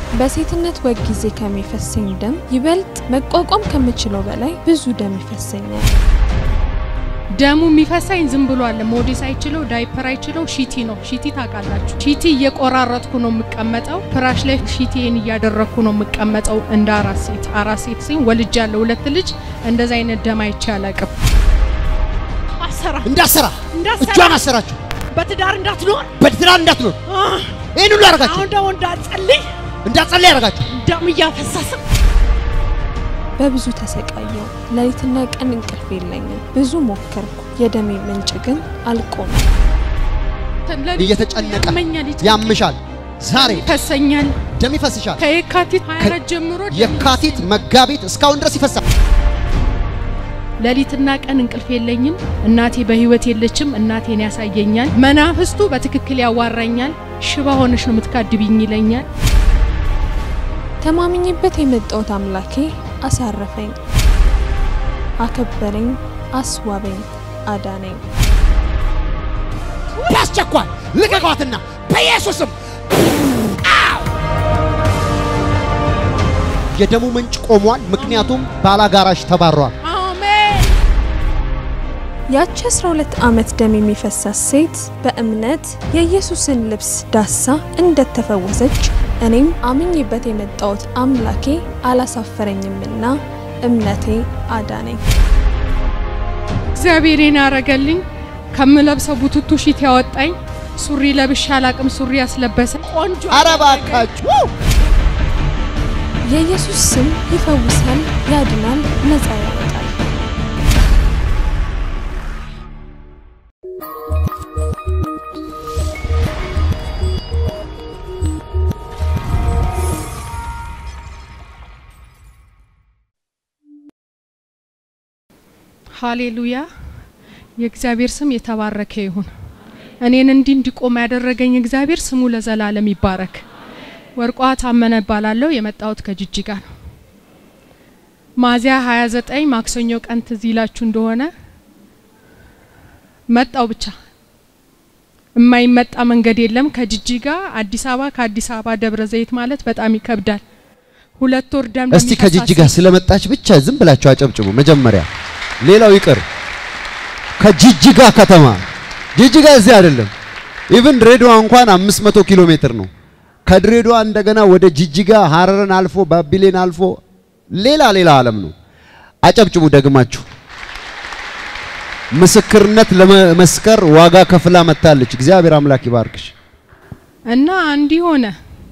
በሴትነት ወግ ጊዜ ከሚፈሰኝ ደም ይበልጥ መቋቋም ከምችለው በላይ ብዙ ደም ይፈሰኛል። ደሙ የሚፈሳኝ ዝም ብሎ አለ። ሞዴስ አይችለው፣ ዳይፐር አይችለው፣ ሺቲ ነው። ሺቲ ታውቃላችሁ። ሺቲ እየቆራረጥኩ ነው የምቀመጠው። ፍራሽ ላይ ሺቲን እያደረግኩ ነው የምቀመጠው። እንደ አራት ሴት አራት ሴት ሲሆን ወልጅ ያለው ሁለት ልጅ እንደዛ አይነት ደም አይቼ አላቅም። አሰራ እንዳሰራ እንዳሰራ እጇን አሰራችሁ። በትዳር እንዳትኖር በትዳር እንዳትኖር ይህን ሁሉ ያደርጋችሁ አሁን ደግሞ እንዳትጸልይ እንዳትጸልይ ያደርጋችሁ ደም እያፈሰሰ በብዙ ተሰቃየው። ሌሊትና ቀን እንቅልፍ የለኝም። ብዙ ሞከርኩ። የደሜ ምንጭ ግን አልቆመም። እየተጨነቀ ያመኛል፣ ያምሻል። ዛሬ ይፈሰኛል። ደም ይፈስሻል። ከየካቲት 24 ጀምሮ ደም የካቲት መጋቢት እስካሁን ድረስ ይፈሳል። ሌሊትና ቀን እንቅልፍ የለኝም። እናቴ በህይወት የለችም። እናቴን ያሳየኛል። መናፍስቱ በትክክል ያዋራኛል። ሽባ ሆነሽ ነው የምትካድብኝ ይለኛል። ተማምኜበት የመጣሁት አምላኬ አሳረፈኝ፣ አከበረኝ፣ አስዋበኝ፣ አዳነኝ። በአስቸኳይ ልቀቋትና በኢየሱስም አው! የደሙ ምንጭ ቆሟል። ምክንያቱም ባላጋራሽ ተባሯል። አሜን። ያቺ 12 ዓመት ደም የሚፈሳት ሴት በእምነት የኢየሱስን ልብስ ዳሳ እንደተፈወሰች እኔም አምኜበት የመጣሁት አምላኬ አላሳፈረኝምና እምነቴ አዳነኝ። እግዚአብሔርን ያረገልኝ ከምለብሰው ቡቱቱ ሺት ያወጣኝ ሱሪ ለብሻ አላቅም ሱሪ ያስለበሰ ቆንጆ ኧረ እባካችሁ የኢየሱስ ስም ይፈውሳል፣ ያድናል፣ ነፃ ያወጣል። ሃሌሉያ። የእግዚአብሔር ስም የተባረከ ይሁን። እኔን እንዲህ እንዲቆም ያደረገኝ እግዚአብሔር ስሙ ለዘላለም ይባረክ። ወርቋ ታመነ እባላለሁ። የመጣሁት ከጅጅጋ ነው። ሚያዝያ 29 ማክሰኞ ቀን ትዝ ይላችሁ እንደሆነ መጣው ብቻ የማይመጣ መንገድ የለም። ከጅጅጋ አዲስ አበባ፣ ከአዲስ አበባ ደብረ ዘይት ማለት በጣም ይከብዳል። ሁለት ወር ደም እስቲ ለሚፈሳት ከጅጅጋ ስለመጣች ብቻ ዝም ብላችሁ አጨብጭቡ። መጀመሪያ ሌላው ይቅር። ከጅጅጋ ከተማ ጅጅጋ እዚህ አይደለም። ኢቭን ድሬዳዋ እንኳን 500 ኪሎ ሜትር ነው። ከድሬዳዋ እንደገና ወደ ጅጅጋ ሀረርን አልፎ ባቢሌን አልፎ ሌላ ሌላ ዓለም ነው። አጨብጭቡ ደግማችሁ። ምስክርነት ለመመስከር ዋጋ ከፍላ መታለች። እግዚአብሔር አምላክ ይባርክሽ። እና እንዲህ ሆነ።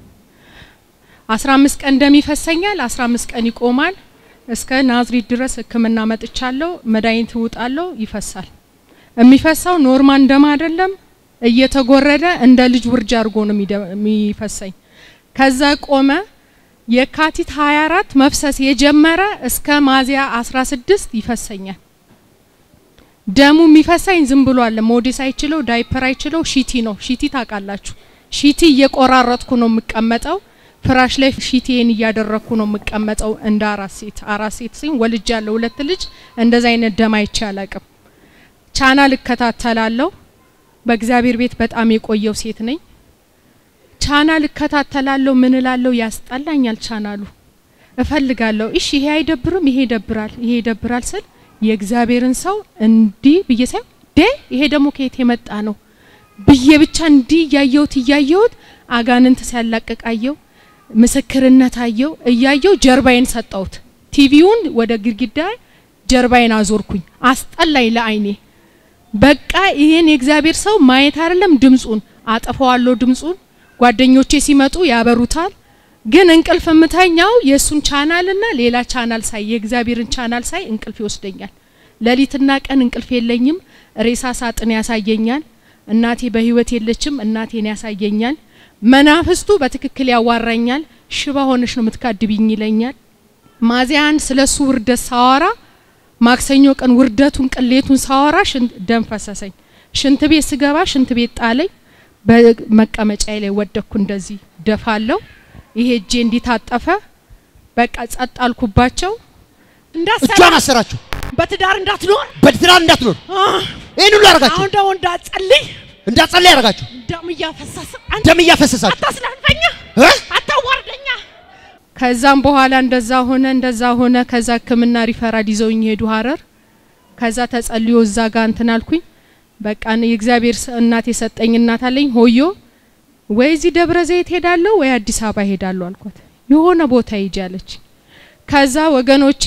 15 ቀን ደም ይፈሰኛል፣ 15 ቀን ይቆማል። እስከ ናዝሬት ድረስ ሕክምና መጥቻለሁ። መድኃኒት እውጣለሁ፣ ይፈሳል። የሚፈሳው ኖርማል ደም አይደለም፣ እየተጎረደ እንደ ልጅ ውርጅ አድርጎ ነው የሚደ- የሚፈሰኝ። ከዛ ቆመ። የካቲት 24 መፍሰስ የጀመረ እስከ ሚያዝያ 16 ይፈሰኛል። ደሙ የሚፈሳኝ ዝም ብሎ አለ። ሞዴስ አይችለው፣ ዳይፐር አይችለው፣ ሺቲ ነው። ሺቲ ታውቃላችሁ። ሺቲ እየቆራረጥኩ ነው የምቀመጠው። ፍራሽ ላይ ሺቲን እያደረግኩ ነው የምቀመጠው። እንደ አራት ሴት አራት ሴት ሲሆን ወልጅ ያለው ሁለት ልጅ እንደዛ አይነት ደም አይቼ አላቅም። ቻናል እከታተላለሁ። በእግዚአብሔር ቤት በጣም የቆየው ሴት ነኝ። ቻናል እከታተላለሁ። ምን እላለሁ? ያስጠላኛል ቻናሉ። እፈልጋለሁ። እሺ ይሄ አይደብርም፣ ይሄ ይደብራል፣ ይሄ ይደብራል ስል የእግዚአብሔርን ሰው እንዲህ ብዬ ሳይ ዴ ይሄ ደግሞ ከየት የመጣ ነው ብዬ ብቻ እንዲህ እያየሁት እያየሁት አጋንንት ሲያላቅቃየው ምስክርነት አየው እያየው ጀርባዬን ሰጠሁት። ቲቪውን ወደ ግድግዳ ጀርባዬን አዞርኩኝ። አስጠላኝ ለአይኔ። በቃ ይሄን የእግዚአብሔር ሰው ማየት አይደለም ድምጹን አጠፋዋለሁ። ድምጹን ጓደኞቼ ሲመጡ ያበሩታል። ግን እንቅልፍ የምተኛው የእሱን ቻናልና ሌላ ቻናል ሳይ የእግዚአብሔርን ቻናል ሳይ እንቅልፍ ይወስደኛል። ሌሊትና ቀን እንቅልፍ የለኝም። ሬሳ ሳጥን ያሳየኛል። እናቴ በህይወት የለችም። እናቴን ያሳየኛል። መናፍስቱ በትክክል ያዋራኛል። ሽባ ሆነሽ ነው የምትካድብኝ ይለኛል። ሚያዝያ አንድ ስለ እሱ ውርደት ሳወራ ማክሰኞ ቀን ውርደቱን ቅሌቱን ሳወራ ሽንት ደም ፈሰሰኝ። ሽንት ቤት ስገባ ሽንት ቤት ጣለኝ። በመቀመጫዬ ላይ ወደኩ። እንደዚህ ደፋለሁ። ይሄ እጄ እንዲታጠፈ በቃ ጸጥ አልኩባቸው። እንዳሰራ እጇን አሰራችሁ። በትዳር እንዳትኖር በትዳር እንዳትኖር ይህን ሁሉ ያደርጋችሁ አሁን ደግሞ እንዳትጸልይ እንዳትጸልይ ያደርጋችሁ ደም እያፈሰሰ አንተ ደም እያፈሰሳችሁ አታስላልፈኛ፣ እ? አታዋርደኛ። ከዛም በኋላ እንደዛ ሆነ እንደዛ ሆነ። ከዛ ሕክምና ሪፈራል ይዘውኝ ሄዱ ሀረር። ከዛ ተጸልዮ እዛ ጋር እንትን አልኩኝ። በቃ እኔ የእግዚአብሔር ስ- እናት የሰጠኝ እናት አለኝ ሆዮ ወይ እዚህ ደብረ ዘይት ሄዳለሁ ወይ አዲስ አበባ ሄዳለሁ አልኳት። የሆነ ቦታ ሂጂ አለች። ከዛ ወገኖቼ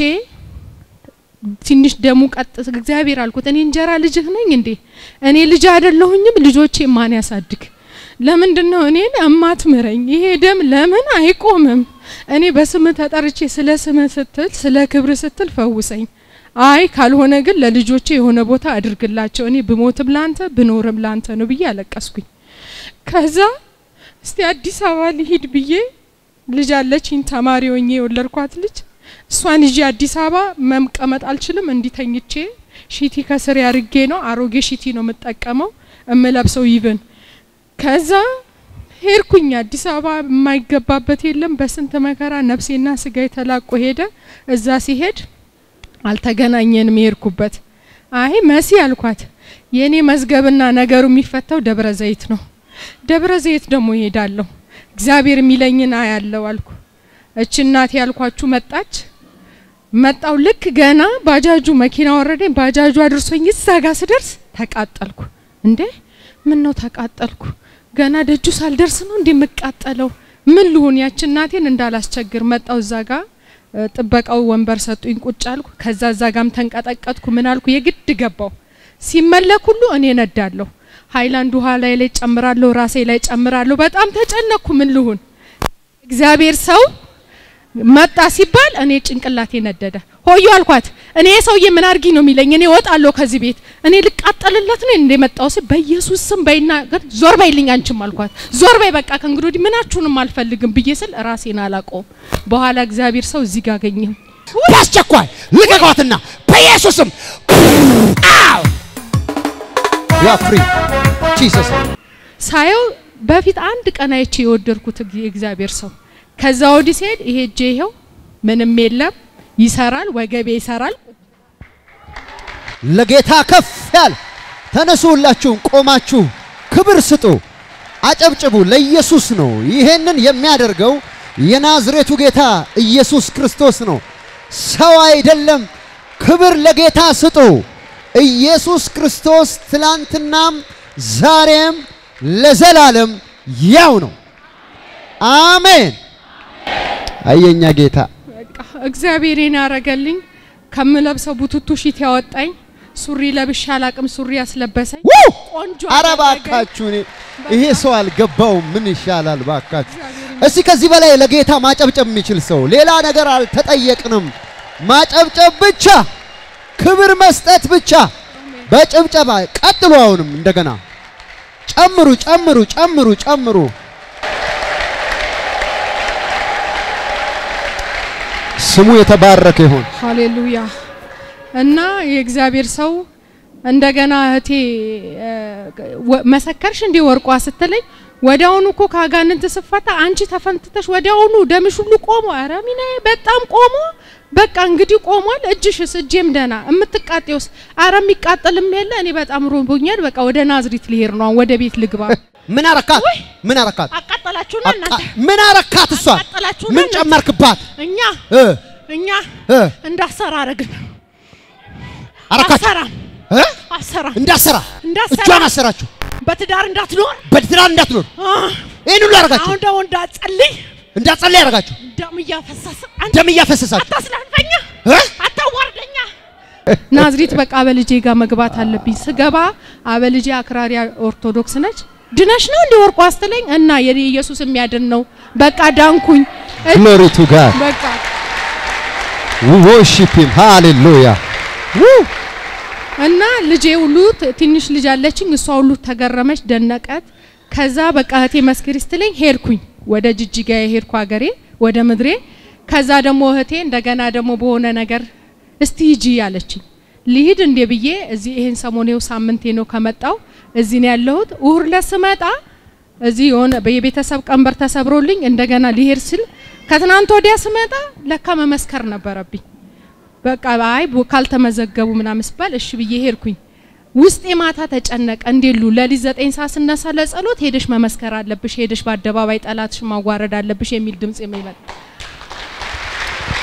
ትንሽ ደሙ ቀጥ እግዚአብሔር አልኩት። እኔ እንጀራ ልጅህ ነኝ እንዴ? እኔ ልጅ አይደለሁኝም? ልጆቼ ማን ያሳድግ? ለምንድን ነው እኔን እማትምረኝ? ይሄ ደም ለምን አይቆምም? እኔ በስምህ ተጠርቼ ስለ ስምህ ስትል ስለ ክብር ስትል ፈውሰኝ። አይ ካልሆነ ግን ለልጆቼ የሆነ ቦታ አድርግላቸው። እኔ ብሞትም ላንተ ብኖርም ላንተ ነው ብዬ አለቀስኩኝ። ከዛ እስቲ አዲስ አበባ ልሂድ ብዬ ልጅ አለችኝ ተማሪ ሆኜ የወለድኳት ልጅ እሷን ይዤ አዲስ አበባ መቀመጥ አልችልም። እንዲተኝቼ ሺቲ ከስር ያርጌ ነው አሮጌ ሺቲ ነው የምጠቀመው እምለብሰው ይብን ከዛ ሄድኩኝ አዲስ አበባ የማይገባበት የለም። በስንት መከራ ነፍሴና ስጋ የተላቆ ሄደ። እዛ ሲሄድ አልተገናኘንም። የሄድኩበት አይ መሲ አልኳት የእኔ መዝገብና ነገሩ የሚፈታው ደብረ ዘይት ነው። ደብረ ዘይት ደግሞ ይሄዳለሁ እግዚአብሔር የሚለኝን አያለው አልኩ። እች እናቴ ያልኳችሁ መጣች። መጣው ልክ ገና ባጃጁ መኪና ወረደኝ። ባጃጁ አድርሶኝ እዛ ጋር ስደርስ ተቃጠልኩ። እንዴ ምን ነው ተቃጠልኩ? ገና ደጁ ሳልደርስ ነው እንዴ የምቃጠለው? ምን ልሁን? ያች እናቴን እንዳላስቸግር መጣው እዛ ጋር እ፣ ጥበቃው ወንበር ሰጡኝ። ቁጭ አልኩ። ከዛ እዛ ጋም ተንቀጠቀጥኩ። ምን አልኩ? የግድ ገባው። ሲመለክ ሁሉ እኔ ነዳለሁ። ሃይላንድ ውሃ ላይ ላይ ጨምራለሁ፣ ራሴ ላይ ጨምራለሁ። በጣም ተጨነቅኩ። ምን ልሁን? እግዚአብሔር ሰው መጣ ሲባል እኔ ጭንቅላቴ ነደደ። ሆዮ አልኳት። እኔ ሰውዬ ምን አርጊ ነው የሚለኝ? እኔ እወጣለሁ ከዚህ ቤት። እኔ ልቃጠልለት ነው እንደ መጣው ሲል በኢየሱስ ስም በይና ግን ዞር በይልኝ አንቺም አልኳት። ዞር በይ በቃ ከእንግዲህ ወዲህ ምናችሁንም አልፈልግም ብዬ ስል ራሴን አላቆም። በኋላ እግዚአብሔር ሰው እዚህ ጋር አገኘሁ። በአስቸኳይ ልቀቋትና በኢየሱስም አው ያ ፍሪ ጂሰስ ሳየው በፊት አንድ ቀን አይቼ የወደድኩት የእግዚአብሔር ሰው ከዛ ወዲህ ሲሄድ ይሄ እጄ ይሄው ምንም የለም ይሰራል፣ ወገቤ ይሰራል። ለጌታ ከፍ ያለ ተነሱ፣ ሁላችሁም ቆማችሁ ክብር ስጡ፣ አጨብጭቡ። ለኢየሱስ ነው። ይሄንን የሚያደርገው የናዝሬቱ ጌታ ኢየሱስ ክርስቶስ ነው፣ ሰው አይደለም። ክብር ለጌታ ስጡ። ኢየሱስ ክርስቶስ ትላንትናም ዛሬም ለዘላለም ያው ነው። አሜን። አየኛ ጌታ በቃ እግዚአብሔርን ያረገልኝ ከምለብሰው ቡቱቱ ሺት ያወጣኝ ሱሪ ለብሻ አላቅም ሱሪ ያስለበሰኝ ው ቆንጆ አረ አደረገኝ። ባካችሁ እኔ ይሄ ሰው አልገባውም። ምን ይሻላል ባካችሁ? እስቲ ከዚህ በላይ ለጌታ ማጨብጨብ የሚችል ሰው ሌላ ነገር አልተጠየቅንም። ማጨብጨብ ብቻ፣ ክብር መስጠት ብቻ። በጭብጨባ ቀጥሉ። አሁንም እንደገና ጨምሩ፣ ጨምሩ፣ ጨምሩ፣ ጨምሩ። ስሙ የተባረከ ይሁን። ሃሌሉያ እና የእግዚአብሔር ሰው እንደገና እህቴ እ፣ ወ- መሰከርሽ እንዴ ወርቋ ስትለኝ ወዲያውኑ እኮ ከአጋንንት ስፈታ አንቺ ተፈንትተሽ ወዲያውኑ ደምሽ ሁሉ ቆሞ፣ ኧረ ሚናዬ በጣም ቆሞ፣ በቃ እንግዲህ ቆሟል። እጅሽስ? እጄም ደህና። የምትቃጤውስ? ኧረ የሚቃጠልም የለ። እኔ በጣም ሮቦኛል። በቃ ወደ ናዝሪት ልሄድ ነው፣ ወደ ቤት ልግባ። ምን አረካት? ምን አረካት? አቃጠላችሁና አቃ- እናንተ ምን አረካት? እሷን አቃጠላችሁና ምን እናንተ። ጨመርክባት? እኛ እ እኛ እ እንዳሰራ አረግን። አረካት አሰራም እ አሰራም እንዳሰራ እንዳሰራ እጇን አሰራችሁ። በትዳር እንዳትኖር በትዳር እንዳትኖር አ፣ ይህን ሁሉ ያደርጋችሁ አሁን ደግሞ እንዳትጸልይ እንዳትጸልይ ያደርጋችሁ ደም እያፈሰሰ አንተ ደም እያፈሰሳችሁ አታስላልፈኛ፣ እ? አታዋርደኛ። ናዝሪት በቃ አበልጄ ጋር መግባት አለብኝ። ስገባ አበልጄ አክራሪ ኦርቶዶክስ ነች። ድነሽ ነው እንደ ወርቋ ስትለኝ እና የኔ ኢየሱስ የሚያድን ነው። በቃ ዳንኩኝ። እ- ግሎሪ ቱ ጋድ በቃ ዊ ወርሺፕ ሂም ሃሌሉያ እና ልጄ ሁሉ ት- ትንሽ ልጅ አለችኝ። እሷ ሁሉ ተገረመች፣ ደነቀት። ከዛ በቃ እህቴ መስክሪ ስትለኝ ሄድኩኝ ወደ ጅጅጋ የሄድኩ ሀገሬ ወደ ምድሬ። ከዛ ደግሞ እህቴ እንደገና ደግሞ በሆነ ነገር እስቲ ሂጂ አለችኝ። ልሂድ እንዴ ብዬ እዚህ ይሄን ሰሞኔው ሳምንቴ ነው ከመጣው እዚህ ነው ያለሁት። እሁድ ዕለት ስመጣ እዚህ የሆነ የቤተሰብ ቀንበር ተሰብሮልኝ እንደገና ሊሄድ ስል ከትናንት ወዲያ ስመጣ ለካ መመስከር ነበረብኝ። በቃ አይ ቦ- ካልተመዘገቡ ምናምን ስባል እሺ ብዬ ሄድኩኝ። ውስጤ ማታ ተጨነቀ። እንዴሉ ለሊት ዘጠኝ ሰዓት ስነሳ ለጸሎት ሄደሽ መመስከር አለብሽ፣ ሄደሽ በአደባባይ ጠላትሽ ማዋረድ አለብሽ የሚል ድምጽ የሚመጣ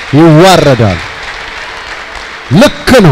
ይዋረዳል። ልክ ነው።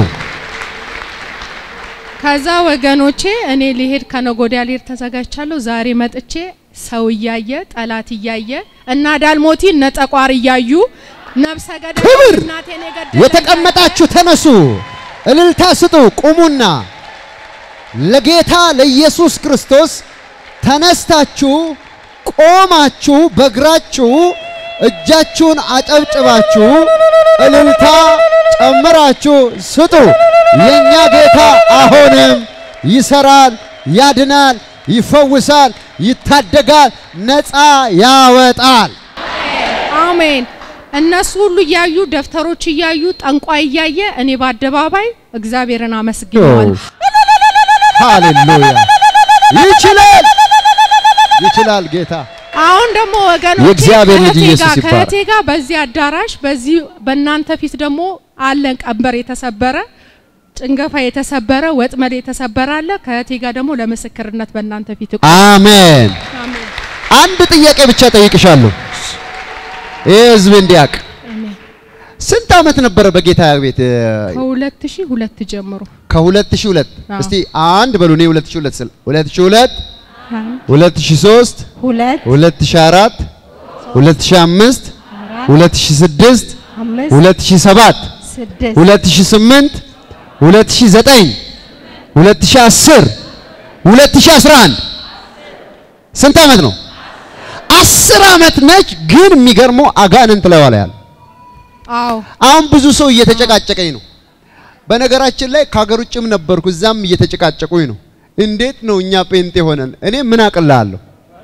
ከዛ ወገኖቼ እኔ ሊሄድ ከነጎዲያ ሊሄድ ተዘጋጅቻለሁ። ዛሬ መጥቼ ሰው እያየ ጠላት እያየ እና ዳልሞቲ እነ ጠቋር እያዩ ነብሰ ገዳይ ክብር! እናቴን የገደለ የተቀመጣችሁ ተነሱ፣ እልልታ ስጡ፣ ቁሙና ለጌታ ለኢየሱስ ክርስቶስ ተነስታችሁ ቆማችሁ በእግራችሁ እጃችሁን አጨብጭባችሁ እልልታ ጨምራችሁ ስጡ። የኛ ጌታ አሁንም ይሰራል፣ ያድናል፣ ይፈውሳል፣ ይታደጋል፣ ነፃ ያወጣል። አሜን። እነሱ ሁሉ እያዩ ደብተሮች እያዩ ጠንቋይ እያየ እኔ በአደባባይ እግዚአብሔርን አመስግነዋል። ሃሌሉያ! ይችላል፣ ይችላል ጌታ አሁን ደግሞ ወገኖቼ የእግዚአብሔር ልጅ ከእህቴ ኢየሱስ ጋር- ይባረክ። ከእህቴ ጋር በዚህ አዳራሽ በዚህ በእናንተ ፊት ደግሞ አለን ቀንበር የተሰበረ ጭንገፋ የተሰበረ ወጥመድ የተሰበረ አለ። ከእህቴ ጋር ደግሞ ለምስክርነት በእናንተ ፊት እቆ- አሜን። አሜን አንድ ጥያቄ ብቻ ጠይቅሻለሁ፣ ይህ ህዝብ እንዲያውቅ። አሜን። ስንት ዓመት ነበረ በጌታ ቤት? ከሁለት ሺህ ሁለት ጀምሮ ከ2002 አዎ። እስቲ አንድ በሉ። እኔ 2002 ስል 2002 አንድ 2003 ሁለት 2004 2005 2006 አምስት 2007 ስድስት 2008 2009 2010 2011 ስንት ዓመት ነው? አስር ዓመት ነች። ግን የሚገርመው አጋንንት ላይ ዋላ ያለ አዎ አሁን ብዙ ሰው እየተጨቃጨቀኝ ነው። በነገራችን ላይ ከሀገር ውጭም ነበርኩ፣ እዛም እየተጨቃጨቁኝ ነው። እንዴት ነው እኛ ጴንጤ ሆነን? እኔ ምን አቅልሃለሁ?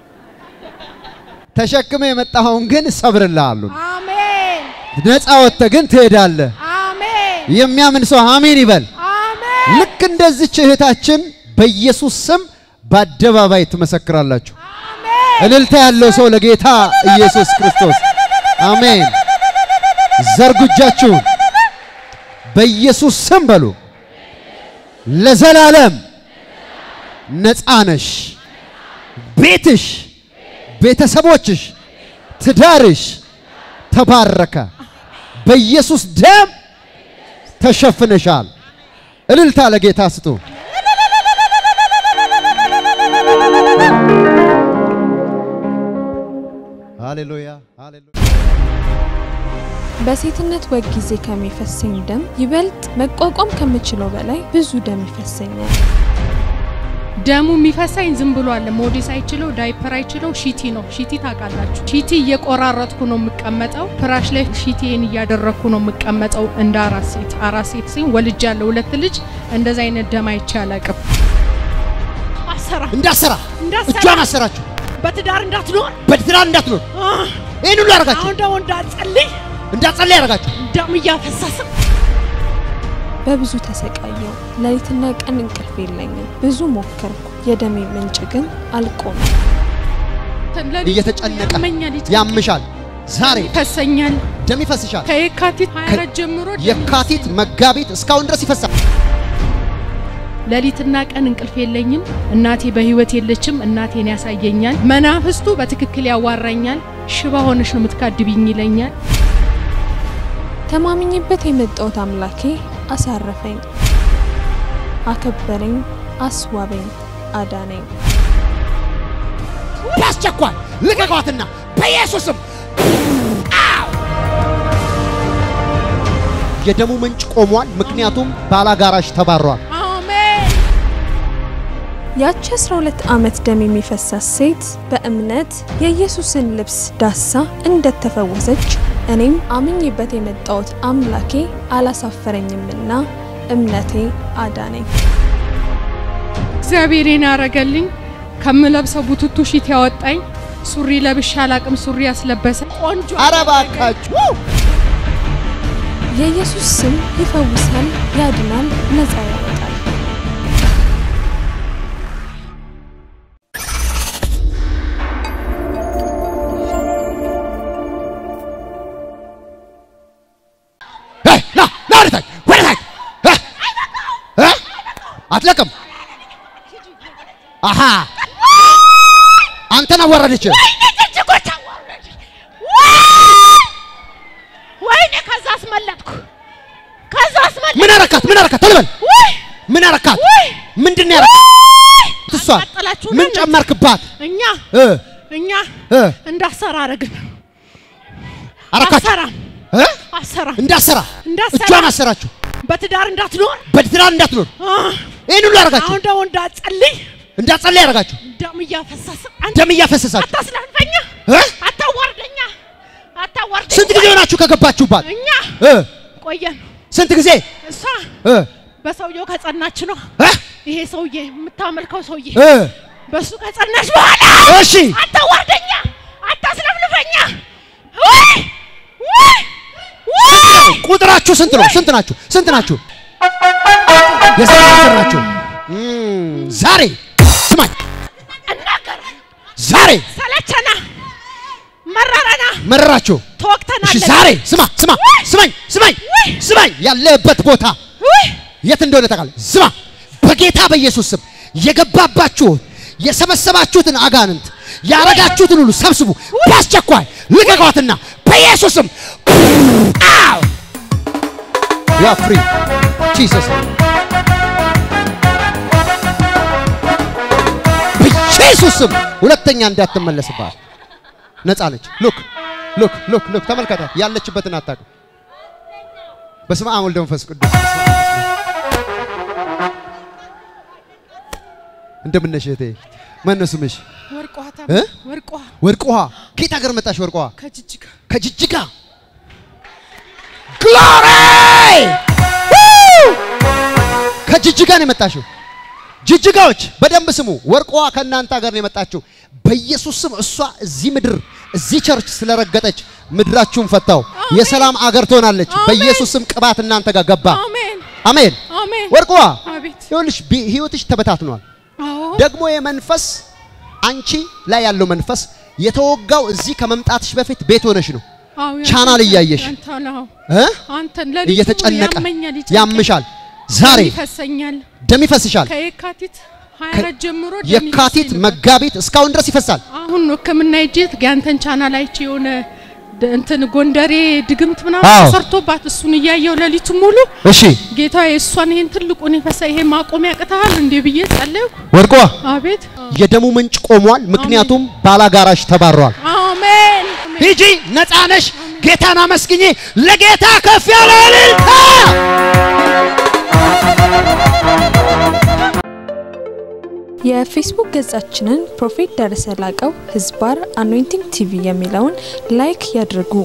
ተሸክመ የመጣኸውን ግን ሰብርልሃለሁ። አሜን ነፃ ወጥተህ ግን ትሄዳለህ። አሜን የሚያምን ሰው አሜን ይበል። አሜን ልክ እንደዚች እህታችን በኢየሱስ ስም በአደባባይ ትመሰክራላችሁ። እልልታ ያለው ሰው ለጌታ ኢየሱስ ክርስቶስ አሜን። ዘርጉ እጃችሁን በኢየሱስ ስም በሉ። ለዘላለም ነፃ ነሽ። ቤትሽ፣ ቤተሰቦችሽ፣ ትዳርሽ ተባረከ። በኢየሱስ ደም ተሸፍነሻል። እልልታ ለጌታ ስጡ። ሃሌሉያ ሃሌሉያ። በሴትነት ወግ ጊዜ ከሚፈሰኝ ደም ይበልጥ መቋቋም ከምችለው በላይ ብዙ ደም ይፈሰኛል። ደሙ የሚፈሳኝ ዝም ብሎ አለ። ሞዴስ አይችለው፣ ዳይፐር አይችለው፣ ሺቲ ነው። ሺቲ ታውቃላችሁ። ሺቲ እየቆራረጥኩ ነው የምቀመጠው። ፍራሽ ላይ ሺቲን እያደረግኩ ነው የምቀመጠው። እንደ አራት ሴት አራት ሴት ሲሆን ወልጅ ያለው ሁለት ልጅ እንደዛ አይነት ደም አይቼ አላቅም። አሰራ እንዳሰራ እንዳሰራ እጇን አሰራችሁ፣ በትዳር እንዳትኖር በትዳር እንዳትኖር አህ፣ ይህን ሁሉ ያደረጋችሁ፣ አሁን ደግሞ እንዳትጸልይ እንዳትጸልይ ያደረጋችሁ ደም እያፈሰሰ በብዙ ተሰቃየው። ሌሊትና ቀን እንቅልፍ የለኝም። ብዙ ሞከርኩ። የደሜ ምንጭ ግን አልቆመም። እየተጨነቀ ያመኛል፣ ያምሻል። ዛሬ ይፈሰኛል። ደም ይፈስሻል። ከየካቲት 24 ጀምሮ ደም የካቲት መጋቢት እስካሁን ድረስ ይፈሳል። ሌሊትና ቀን እንቅልፍ የለኝም። እናቴ በህይወት የለችም። እናቴን ያሳየኛል። መናፍስቱ በትክክል ያዋራኛል። ሽባ ሆነሽ ነው የምትካድብኝ ይለኛል። ተማምኜበት የመጣሁት አምላኬ አሳረፈኝ፣ አከበረኝ፣ አስዋበኝ፣ አዳነኝ። በአስቸኳይ ልቀቋትና በኢየሱስም የደሙ ምንጭ ቆሟል። ምክንያቱም ባላጋራሽ ተባሯል። አሜን። ያቺ 12 ዓመት ደም የሚፈሳት ሴት በእምነት የኢየሱስን ልብስ ዳሳ እንደተፈወሰች እኔም አምኜበት የመጣሁት አምላኬ አላሳፈረኝምና እምነቴ አዳነኝ። እግዚአብሔርን ያረገልኝ ከምለብሰው ቡትቱ ሺት ያወጣኝ ሱሪ ለብሼ አላቅም። ሱሪ ያስለበሰ ቆንጆ ኧረ እባካችሁ የኢየሱስ ስም ይፈውሳል፣ ያድናል፣ ነፃ ያወጣል። ሄይ፣ ና ና ወደ ታች ወደ ታች እ እ አትለቅም። አሃ አንተን አዋረደች። ወይኔ ጭጭጎች አዋረደኝ። ወይኔ ከዛ ምን አረካት? ቶሎ በል ምን አረካት? ምንድን ነው ያረካት? እሷን አቃጠላችሁን ምን አይደል? ጨመርክባት? እኛ እ እኛ እ እንዳሰራ አረግን። አረካት አሰራም እ አሰራም እንዳሰራ እንዳሰራ። እጇን አሰራችሁ። በትዳር እንዳትኖር በትዳር እንዳትኖር አ፣ ይህን ሁሉ ያደረጋችሁ አሁን ደግሞ እንዳትጸልይ እንዳትጸልይ ያደረጋችሁ ደም እያፈሰሰ ደም እያፈሰሳችሁ አታስላልፈኛ፣ እ? አታዋርደኛ፣ አታዋርደኛ። ስንት ጊዜ ሆናችሁ ከገባችሁባት? እኛ እ? ቆየን። ስንት ጊዜ እሷ እ? በሰውየው ከጸናች ነው እ? ይሄ ሰውዬ የምታመልከው ሰውዬ እ? በሱ ከጸናች በኋላ እሺ አታዋርደኛ፣ አታስለፍልፈኛ። ወይ ወይ ወይ ቁጥራችሁ ስንት ነው? ስንት ናችሁ? ስንት ናችሁ? የስንት ቁጥር ናችሁ? እም፣ ዛሬ ስማኝ፣ እናገር ዛሬ ሰለቸና መረረና መረራችሁ። እሺ ተወቅተናል። ዛሬ ስማ ስማ ስማኝ ስማኝ ስማኝ ያለበት ቦታ የት እንደሆነ ታውቃለህ? ስማ በጌታ በኢየሱስ ስም የገባባችሁን የሰበሰባችሁትን አጋንንት ያረጋችሁትን ሁሉ ሰብስቡ፣ በአስቸኳይ ልቀቋትና በኢየሱስ ስም አው ዩ አር ፍሪ ጂሰስ በኢየሱስ ስም ሁለተኛ እንዳትመለስባት ነፃ ነች። ሉክ ሉክ ሉክ ሉክ ተመልከታት። ያለችበትን አታውቅም። በስመ አብ ወልድ መንፈስ ቅዱስ በስመ አብ፣ በስመ አብ። እንደምን ነሽ እህቴ? ማን ነው ስምሽ? ወርቋ እ? ወርቋ ወርቅ ውሃ። ከየት ሀገር መጣሽ? ወርቅ ውሃ ከጅጅጋ ከጅጅጋ። ግሎሪ ከጅጅጋ ነው የመጣሽው። ጅጅጋዎች በደንብ ስሙ። ወርቅ ውሃ ከእናንተ ሀገር ነው የመጣችው። በኢየሱስ ስም እሷ እዚህ ምድር እዚህ ቸርች ስለረገጠች ምድራችሁን ፈታው። የሰላም አገር ትሆናለች። አሜን። በኢየሱስ ስም ቅባት እናንተ ጋር ገባ። አሜን አሜን። አሜን ወርቅ ውሃ አቤት ይኸውልሽ ቢ- ህይወትሽ ተበታትኗል። አዎ ደግሞ የመንፈስ አንቺ ላይ ያለው መንፈስ የተወጋው እዚህ ከመምጣትሽ በፊት ቤት ሆነሽ ነው አዎ ቻናል እያየሽ አንተ ነው እ? አንተን ለሊቱ እየተጨነቀ ያመኛል ይጨንቀኛል፣ ያምሻል። ዛሬ ይፈሰኛል ደም ይፈስሻል። ከየካቲት 24 ጀምሮ ደም የካቲት ይፈሰኝ ነበር። መጋቢት እስካሁን ድረስ ይፈሳል። አሁን ነው ሕክምና ሂጄ ያንተን ቻናል አይቼ የሆነ ድ- እንትን ጎንደሬ ድግምት አዎ። ምናምን ተሰርቶባት እሱን እያየው ሌሊቱ ሙሉ እሺ ጌታ የእሷን ይሄን ትልቁን የፈሳ ይሄ ማቆም ያቅተሃል እንዴ ብዬ ጸለይኩ። ወርቋ አቤት የደሙ ምንጭ ቆሟል። ምክንያቱም ባላጋራሽ ተባሯል። አሜን ሂጂ፣ ነፃ ነሽ። ጌታን አመስግኚ። ለጌታ ከፍ ያለ እልልታ የፌስቡክ ገጻችንን ፕሮፌት ደረሰ ላቀው ህዝባር አኖይንቲንግ ቲቪ የሚለውን ላይክ ያድርጉ።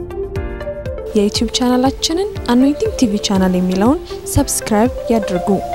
የዩቲዩብ ቻናላችንን አኖይንቲንግ ቲቪ ቻናል የሚለውን ሰብስክራይብ ያድርጉ።